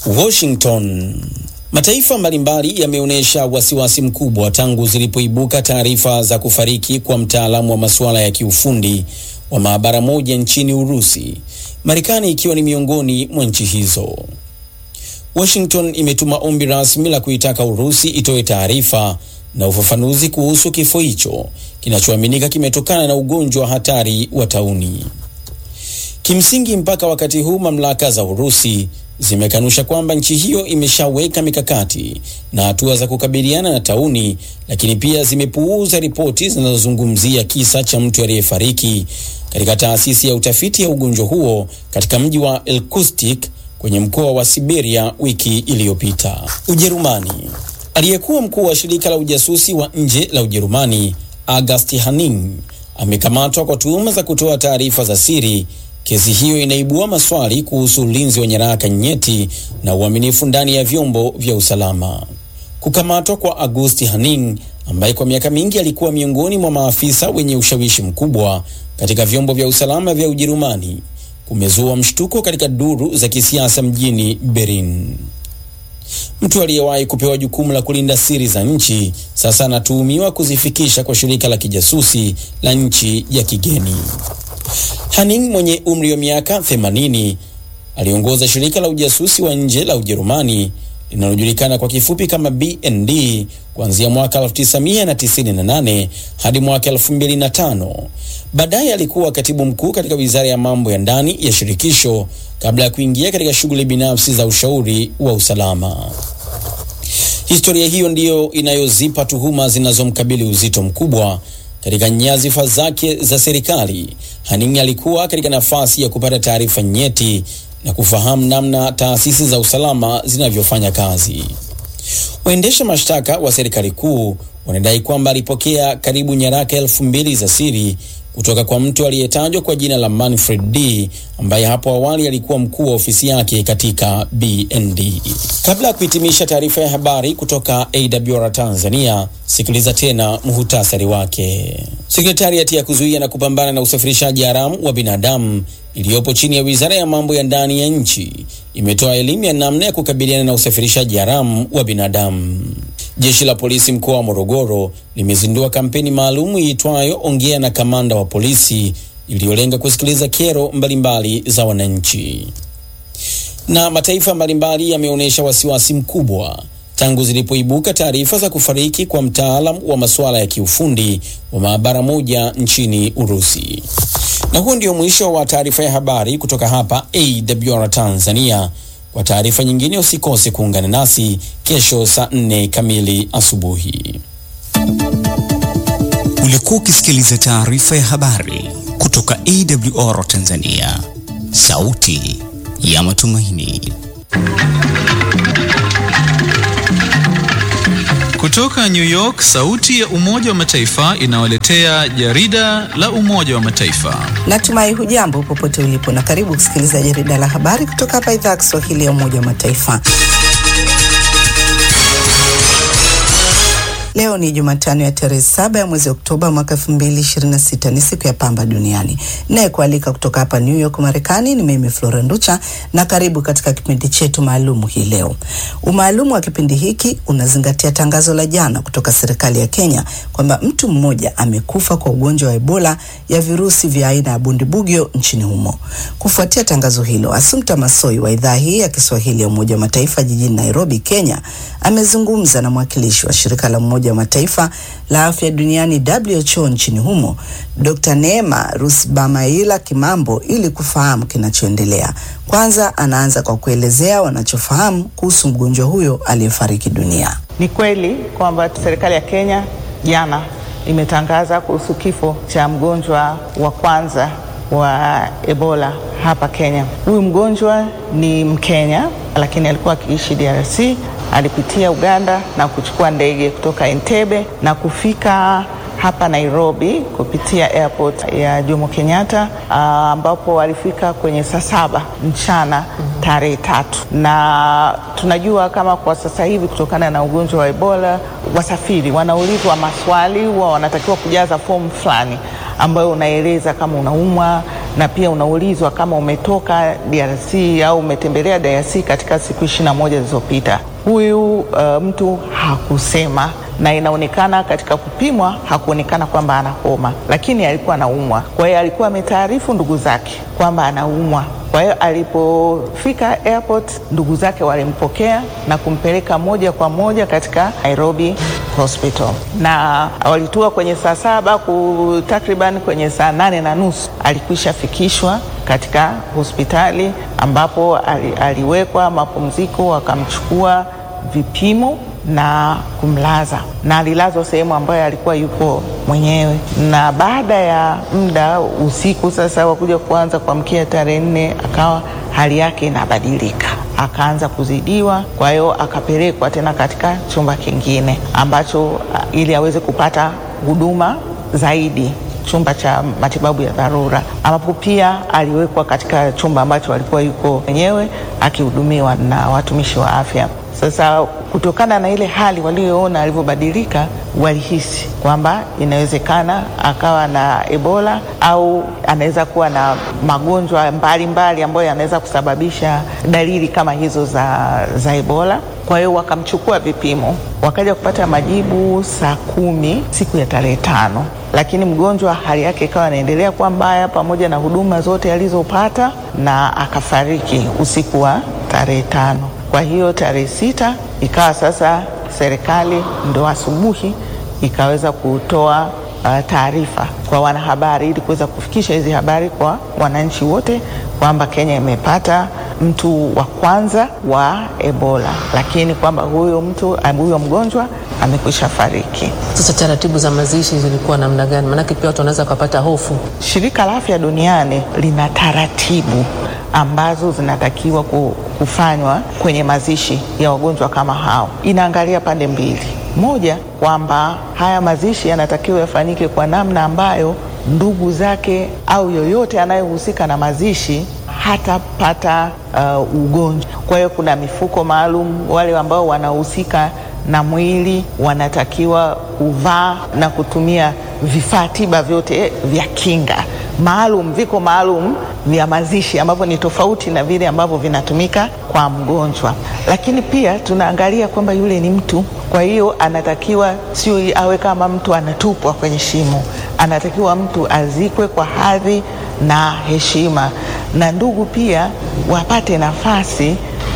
Washington. Mataifa mbalimbali yameonyesha wasiwasi mkubwa tangu zilipoibuka taarifa za kufariki kwa mtaalamu wa masuala ya kiufundi wa maabara moja nchini Urusi, Marekani ikiwa ni miongoni mwa nchi hizo. Washington imetuma ombi rasmi la kuitaka Urusi itoe taarifa na ufafanuzi kuhusu kifo hicho kinachoaminika kimetokana na ugonjwa hatari wa tauni. Kimsingi, mpaka wakati huu mamlaka za Urusi zimekanusha kwamba nchi hiyo imeshaweka mikakati na hatua za kukabiliana na tauni, lakini pia zimepuuza ripoti zinazozungumzia kisa cha mtu aliyefariki katika taasisi ya utafiti ya ugonjwa huo katika mji wa Irkutsk kwenye mkoa wa Siberia wiki iliyopita. Ujerumani. Aliyekuwa mkuu wa shirika la ujasusi wa nje la Ujerumani August Hanning amekamatwa kwa tuhuma za kutoa taarifa za siri. Kesi hiyo inaibua maswali kuhusu ulinzi wa nyaraka nyeti na uaminifu ndani ya vyombo vya usalama. Kukamatwa kwa August Hanning ambaye kwa miaka mingi alikuwa miongoni mwa maafisa wenye ushawishi mkubwa katika vyombo vya usalama vya Ujerumani kumezua mshtuko katika duru za kisiasa mjini Berlin. Mtu aliyewahi kupewa jukumu la kulinda siri za nchi sasa anatuhumiwa kuzifikisha kwa shirika la kijasusi la nchi ya kigeni. Hanning mwenye umri wa miaka 80 aliongoza shirika la ujasusi wa nje la Ujerumani linalojulikana kwa kifupi kama BND kuanzia mwaka 1998 hadi mwaka 2005. Baadaye alikuwa katibu mkuu katika wizara ya mambo ya ndani ya shirikisho kabla ya kuingia katika shughuli binafsi za ushauri wa usalama. Historia hiyo ndiyo inayozipa tuhuma zinazomkabili uzito mkubwa katika nyadhifa zake za serikali. Hanning alikuwa katika nafasi ya kupata taarifa nyeti na kufahamu namna taasisi za usalama zinavyofanya kazi. Waendesha mashtaka wa serikali kuu wanadai kwamba alipokea karibu nyaraka elfu mbili za siri kutoka kwa mtu aliyetajwa kwa jina la Manfred D ambaye hapo awali alikuwa mkuu wa ofisi yake katika BND. Kabla ya kuhitimisha taarifa ya habari kutoka AWR Tanzania, sikiliza tena muhutasari wake. Sekretariati ya kuzuia na kupambana na usafirishaji haramu wa binadamu iliyopo chini ya Wizara ya Mambo ya Ndani ya nchi imetoa elimu ya namna ya kukabiliana na usafirishaji haramu wa binadamu. Jeshi la polisi mkoa wa Morogoro limezindua kampeni maalum iitwayo Ongea na Kamanda wa Polisi iliyolenga kusikiliza kero mbalimbali za wananchi. Na mataifa mbalimbali yameonyesha wasiwasi mkubwa tangu zilipoibuka taarifa za kufariki kwa mtaalam wa masuala ya kiufundi wa maabara moja nchini Urusi. Na huo ndio mwisho wa taarifa ya habari kutoka hapa AWR Tanzania. Kwa taarifa nyingine usikose kuungana nasi kesho saa nne kamili asubuhi. Ulikuwa ukisikiliza taarifa ya habari kutoka AWR Tanzania, sauti ya matumaini. Kutoka New York, sauti ya Umoja wa Mataifa inawaletea jarida la Umoja wa Mataifa. Natumai hujambo popote ulipo na karibu kusikiliza jarida la habari kutoka hapa idhaa ya Kiswahili ya Umoja wa Mataifa. Leo ni Jumatano ya tarehe saba ya mwezi Oktoba mwaka 2026. Ni siku ya pamba duniani. Naye kualika kutoka hapa New York Marekani ni mimi Flora Nducha, na karibu katika kipindi chetu maalumu hii leo. Umaalumu wa kipindi hiki unazingatia tangazo la jana kutoka serikali ya Kenya kwamba mtu mmoja amekufa kwa ugonjwa wa Ebola ya virusi vya aina ya bundibugyo nchini humo. Kufuatia tangazo hilo, Assumpta Masoi wa idhaa hii ya Kiswahili ya Umoja wa Mataifa jijini Nairobi, Kenya, amezungumza na mwakilishi wa shirika la Umoja wa Mataifa la afya duniani WHO nchini humo Dr. Neema Rusbamaila Kimambo ili kufahamu kinachoendelea. Kwanza anaanza kwa kuelezea wanachofahamu kuhusu mgonjwa huyo aliyefariki dunia. Ni kweli kwamba serikali ya Kenya jana imetangaza kuhusu kifo cha mgonjwa wa kwanza wa Ebola hapa Kenya. Huyu mgonjwa ni Mkenya lakini alikuwa akiishi DRC. Alipitia Uganda na kuchukua ndege kutoka Entebbe na kufika hapa Nairobi kupitia airport ya Jomo Kenyatta ambapo uh, alifika kwenye saa saba mchana tarehe tatu, na tunajua kama kwa sasa hivi kutokana na ugonjwa wa Ebola wasafiri wanaulizwa maswali, huwa wanatakiwa kujaza fomu fulani ambayo unaeleza kama unaumwa na pia unaulizwa kama umetoka DRC au umetembelea DRC katika siku ishirini na moja zilizopita. Huyu uh, mtu hakusema na inaonekana katika kupimwa hakuonekana kwamba ana homa, lakini alikuwa anaumwa. Kwa hiyo alikuwa ametaarifu ndugu zake kwamba anaumwa. Kwa hiyo alipofika airport, ndugu zake walimpokea na kumpeleka moja kwa moja katika Nairobi Hospital, na walitua kwenye saa saba ku takriban kwenye saa nane na nusu alikwisha fikishwa katika hospitali ambapo ali, aliwekwa mapumziko, wakamchukua vipimo na kumlaza na alilazwa sehemu ambayo alikuwa yuko mwenyewe. Na baada ya muda usiku sasa wakuja kuanza kuamkia tarehe nne, akawa hali yake inabadilika, akaanza kuzidiwa. Kwa hiyo akapelekwa tena katika chumba kingine ambacho ili aweze kupata huduma zaidi chumba cha matibabu ya dharura ambapo pia aliwekwa katika chumba ambacho alikuwa yuko mwenyewe akihudumiwa na watumishi wa afya. Sasa kutokana na ile hali walioona alivyobadilika, walihisi kwamba inawezekana akawa na Ebola au anaweza kuwa na magonjwa mbalimbali ambayo yanaweza kusababisha dalili kama hizo za, za Ebola. Kwa hiyo wakamchukua vipimo, wakaja kupata majibu saa kumi siku ya tarehe tano, lakini mgonjwa hali yake ikawa inaendelea kuwa mbaya pamoja na huduma zote alizopata na akafariki usiku wa tarehe tano. Kwa hiyo tarehe sita ikawa sasa serikali ndo asubuhi ikaweza kutoa uh, taarifa kwa wanahabari ili kuweza kufikisha hizi habari kwa wananchi wote kwamba Kenya imepata mtu wa kwanza wa Ebola, lakini kwamba huyo mtu huyo mgonjwa amekwisha fariki. Sasa taratibu za mazishi zilikuwa namna gani? Maanake pia watu wanaweza kupata hofu. Shirika la Afya Duniani lina taratibu ambazo zinatakiwa kufanywa kwenye mazishi ya wagonjwa kama hao. Inaangalia pande mbili, moja kwamba haya mazishi yanatakiwa yafanyike kwa namna ambayo ndugu zake au yoyote anayehusika na mazishi hatapata uh, ugonjwa. Kwa hiyo kuna mifuko maalum, wale ambao wanahusika na mwili wanatakiwa kuvaa na kutumia vifaa tiba vyote vya kinga maalum, viko maalum vya mazishi ambavyo ni tofauti na vile ambavyo vinatumika kwa mgonjwa. Lakini pia tunaangalia kwamba yule ni mtu, kwa hiyo anatakiwa sio awe kama mtu anatupwa kwenye shimo, anatakiwa mtu azikwe kwa hadhi na heshima, na ndugu pia wapate nafasi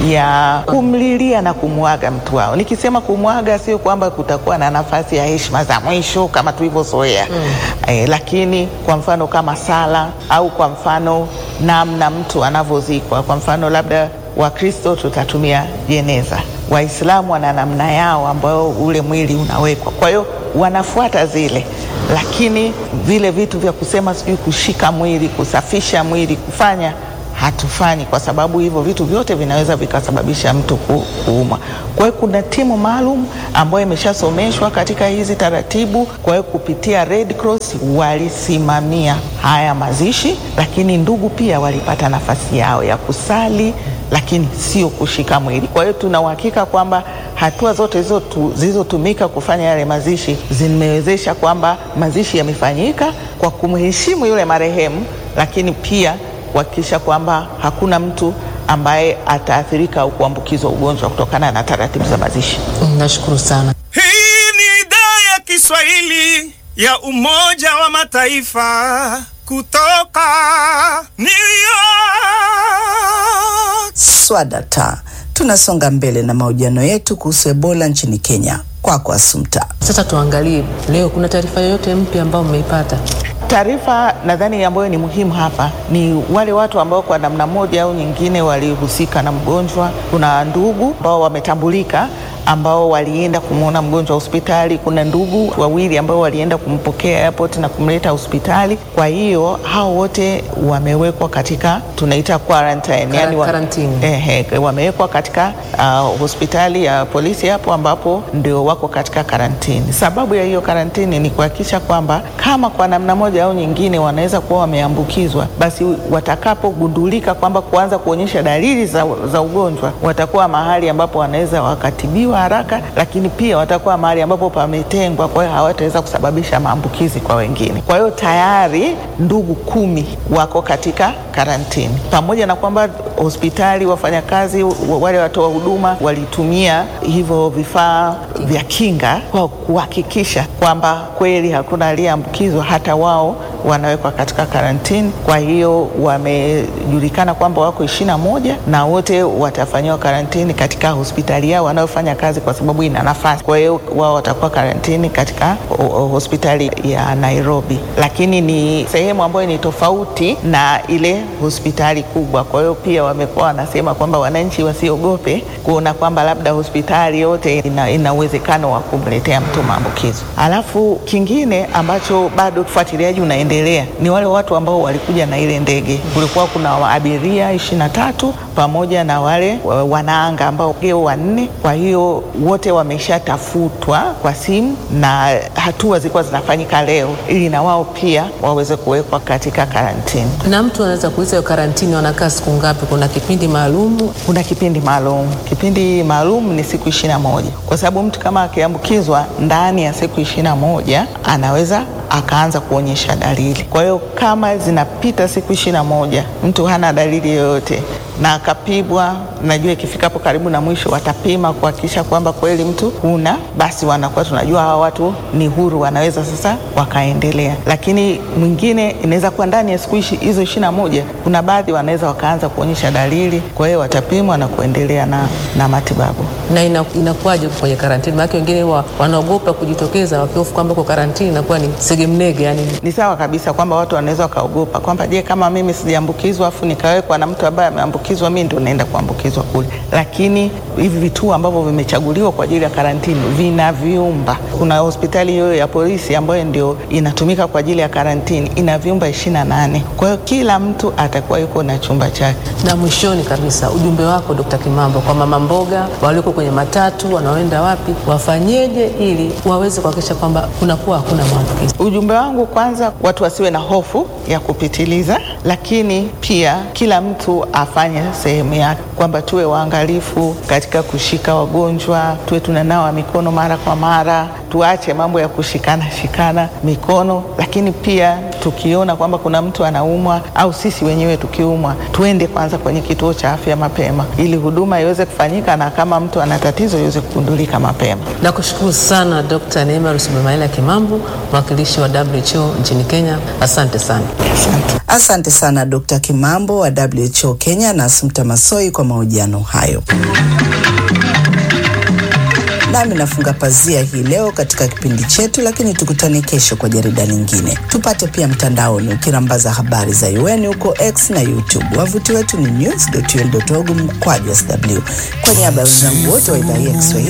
ya kumlilia na kumwaga mtu wao. Nikisema kumwaga, sio kwamba kutakuwa na nafasi ya heshima za mwisho kama tulivyozoea mm. E, lakini kwa mfano kama sala au kwa mfano namna mtu anavyozikwa, kwa mfano labda Wakristo tutatumia jeneza, Waislamu wana namna yao ambayo ule mwili unawekwa, kwa hiyo wanafuata zile lakini vile vitu vya kusema sijui kushika mwili, kusafisha mwili, kufanya hatufanyi kwa sababu hivyo vitu vyote vinaweza vikasababisha mtu kuumwa. Kwa hiyo kuna timu maalum ambayo imeshasomeshwa katika hizi taratibu. Kwa hiyo kupitia Red Cross walisimamia haya mazishi, lakini ndugu pia walipata nafasi yao ya kusali, lakini sio kushika mwili. Kwa hiyo tuna uhakika kwamba hatua zote zilizotumika kufanya yale mazishi zimewezesha kwamba mazishi yamefanyika kwa kumheshimu yule marehemu, lakini pia kuhakikisha kwamba hakuna mtu ambaye ataathirika au kuambukizwa ugonjwa kutokana na taratibu za mazishi. Nashukuru sana. Hii ni idhaa ya Kiswahili ya Umoja wa Mataifa kutoka New York. Swadata, tunasonga mbele na mahojiano yetu kuhusu Ebola nchini Kenya. Kwako kwa Asumta. Sasa tuangalie leo, kuna taarifa yoyote mpya ambayo mmeipata? Taarifa nadhani ambayo ni muhimu hapa ni wale watu ambao kwa namna moja au nyingine walihusika na mgonjwa. Kuna ndugu ambao wametambulika ambao walienda kumwona mgonjwa hospitali. Kuna ndugu wawili ambao walienda kumpokea airport na kumleta hospitali. Kwa hiyo hao wote wamewekwa katika tunaita quarantine, Kara- yani wa, karantini. ehe, wamewekwa katika uh, hospitali ya polisi hapo ambapo ndio wako katika karantini. Sababu ya hiyo karantini ni kuhakikisha kwamba kama kwa namna moja au nyingine wanaweza kuwa wameambukizwa, basi watakapogundulika kwamba kuanza kuonyesha dalili za, za ugonjwa watakuwa mahali ambapo wanaweza wakatibiwa watatibiwa haraka, lakini pia watakuwa mahali ambapo pametengwa, kwa hiyo hawataweza kusababisha maambukizi kwa wengine. Kwa hiyo tayari ndugu kumi wako katika karantini, pamoja na kwamba hospitali, wafanyakazi, wale watoa huduma walitumia hivyo vifaa vya kinga kwa kuhakikisha kwamba kweli hakuna aliyeambukizwa, hata wao wanawekwa katika karantini. Kwa hiyo wamejulikana kwamba wako ishirini na moja na wote watafanyiwa karantini katika hospitali yao wanayofanya kazi, kwa sababu ina nafasi. Kwa hiyo wao watakuwa karantini katika hospitali ya Nairobi, lakini ni sehemu ambayo ni tofauti na ile hospitali kubwa. Kwa hiyo pia wamekuwa wanasema kwamba wananchi wasiogope kuona kwamba labda hospitali yote ina, ina uwezekano wa kumletea mtu maambukizo. Alafu kingine ambacho bado ufuatiliaji unaendelea ni wale watu ambao walikuja na ile ndege. Kulikuwa kuna abiria ishirini na tatu pamoja na wale wanaanga ambao geo wanne. Kwa hiyo wote wameshatafutwa kwa simu na hatua zilikuwa zinafanyika leo ili na wao pia waweze kuwekwa katika karantini. Na mtu anaweza kuuliza hiyo karantini wanakaa siku ngapi? Kuna kipindi maalum? Kuna kipindi maalum. Kipindi maalum ni siku ishirini na moja kwa sababu mtu kama akiambukizwa ndani ya siku ishirini na moja anaweza akaanza kuonyesha dalili. Kwa hiyo kama zinapita siku ishirini na moja mtu hana dalili yoyote na akapimwa, najua ikifika hapo karibu na mwisho watapima kuhakikisha kwamba kweli mtu huna, basi wanakuwa tunajua hawa watu ni huru, wanaweza sasa wakaendelea. Lakini mwingine inaweza kuwa ndani ya siku hizo ishirini na moja kuna baadhi wanaweza wakaanza kuonyesha dalili, kwa hiyo watapimwa na kuendelea na, na matibabu. Na inakuwaje kwenye karantini? Maana wengine wa, wanaogopa kujitokeza wakihofu kwamba kwa karantini inakuwa ni segemnege. Yani ni sawa kabisa kwamba watu wanaweza wakaogopa kwamba je, kama mimi sijaambukizwa afu nikawekwa na mtu ambaye ameambukizwa, mimi ndio naenda kuambukizwa kule. Lakini hivi vituo ambavyo vimechaguliwa kwa ajili ya karantini vina vyumba. Kuna hospitali hiyo ya polisi ambayo ndio inatumika kwa ajili ya karantini, ina vyumba ishirini na nane. Kwa hiyo kila mtu atakuwa yuko na chumba chake. Na mwishoni kabisa, ujumbe wako Dkt. Kimambo kwa mama mboga walioko kwenye matatu, wanaoenda wapi, wafanyeje ili waweze kuhakikisha kwamba kunakuwa hakuna maambukizi? Ujumbe wangu kwanza, watu wasiwe na hofu ya kupitiliza, lakini pia kila mtu afanye sehemu yake, kwamba tuwe waangalifu katika kushika wagonjwa, tuwe tunanawa mikono mara kwa mara, tuache mambo ya kushikana shikana mikono, lakini pia tukiona kwamba kuna mtu anaumwa au sisi wenyewe tukiumwa, tuende kwanza kwenye kituo cha afya mapema, ili huduma iweze kufanyika na kama mtu ana tatizo iweze kugundulika mapema. Nakushukuru sana Dr. Neema Rusubemaila Kimambo, mwakilishi wa WHO nchini Kenya. Asante sana. Asante. Asante sana Dr. Kimambo wa WHO Kenya na Asumta Masoi kwa mahojiano hayo. Nami nafunga pazia hii leo katika kipindi chetu, lakini tukutane kesho kwa jarida lingine. Tupate pia mtandaoni ukirambaza habari za UN huko X na YouTube. Wavuti wetu ni news.un.org mkwaju sw. Kwa niaba ya wenzangu wote wa idhaa hii ya Kiswahili